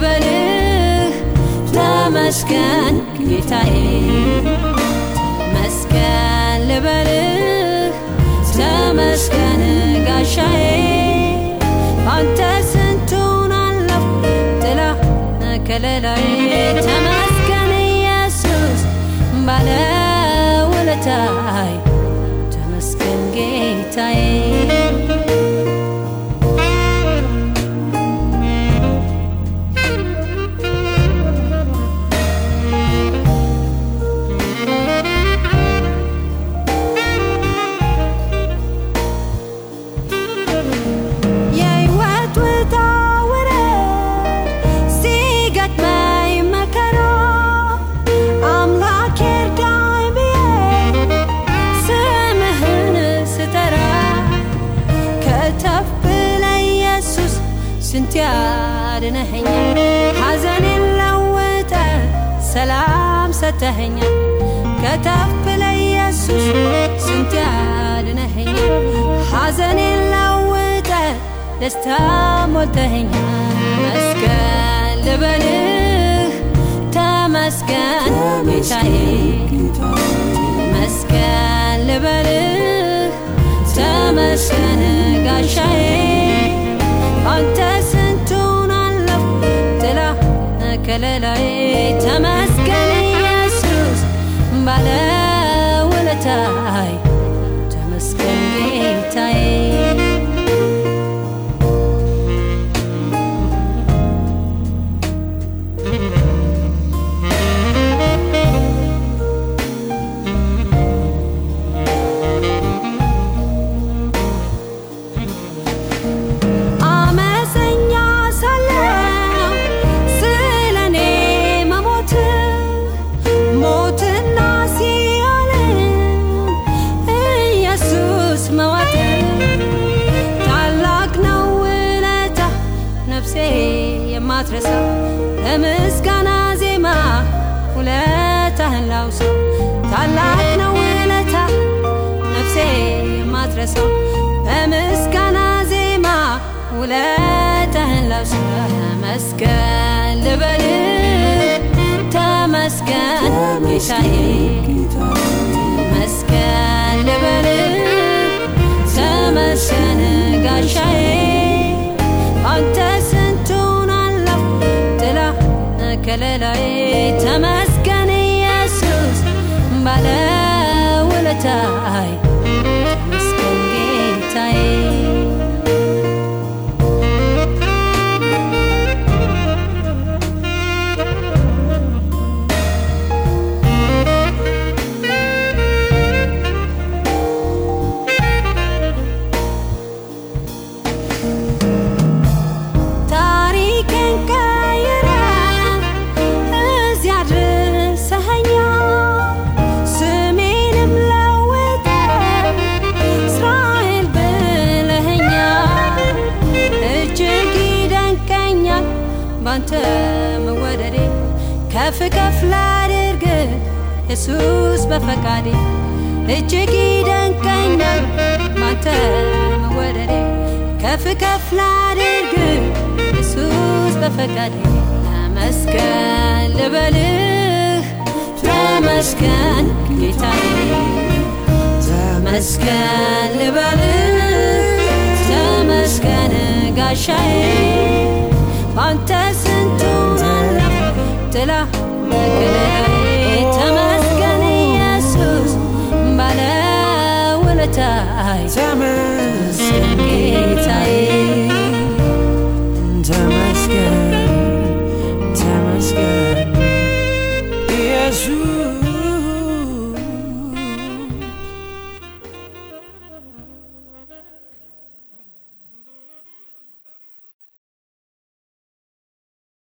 ልበልህ ተመስገን ጌታዬ ተመስገን ልበልህ ተመስገን ጋሻዬ ባንተ ስንቱን አለፍ ጥላ ከለላዬ ተመስገን ኢየሱስ ባለ ውለታይ ተመስገን ጌታዬ የሕይወት ውጣ ውረድ ሲገጥመኝ መከራ አምላክ እርዳኝ ብዬ ስምህን ስጠራ ከተፍ ብለህ ኢየሱስ ስንት ያድነኸኛል ሐዘኔን ለውጠ ሰላም ሰተኸኛል ከተፍ ብለህ ኢየሱስ ስንት ያድነኸኛል ሐዘኔን ለውጠ ደስታ ሞልተኸኛል መስገን ልበልህ ተመስገን ጌታዬ መስገን ልበልህ ተመስገን ጋሻዬ አንተ ስንቱን አለፍ ጥላ ከለላዬ ተመስገን ኢየሱስ ባለ ውለታይ ተመስገን ጌታዬ አመፀኛ ሳለው ስለ እኔ መሞት ሞትና ሲኦልን ኢየሱስ መዋጥ ታላቅ ነው ውለታ ነፍሴ የማትረሳው ለምስጋና ዜማ ውለታህን ላውሰው ታላቅ ነው ውለታ ነፍሴ የማትረሳው በምስጋና ዜማ ውለታህን ላውሰው ተመስገን ልበልህ ተመስገን ጌታዬ ተመስገን ልበልህ ተመስገን ጋሻዬ አንተ ስንቱን አለፍ ጥላ ከለላዬ ተመስገን ኢየሱስ ባለ ውለታይ ተመስገን ጌታዬ ታሪኬን ቀይረ እዚያ አድርሰኸኛል ስሜንም ለውጠ እስራኤል ብለኸኛል እጅግ ይደንቀኛል ባንተ መወደዴ ከፍ ከፍ ላድርግ ኢየሱስ በፈቃዴ እጅግ ይደንቀኛል ባንተ መወደዴ ከፍ ከፍ ላድርግ ኢየሱስ በፈቃዴ ተመስገን ልበልህ ተመስገን ጌታዬ ተመስገን ልበልህ ተመስገን ጋሻዬ ባንተ ስንቱን አለፍ ጥላ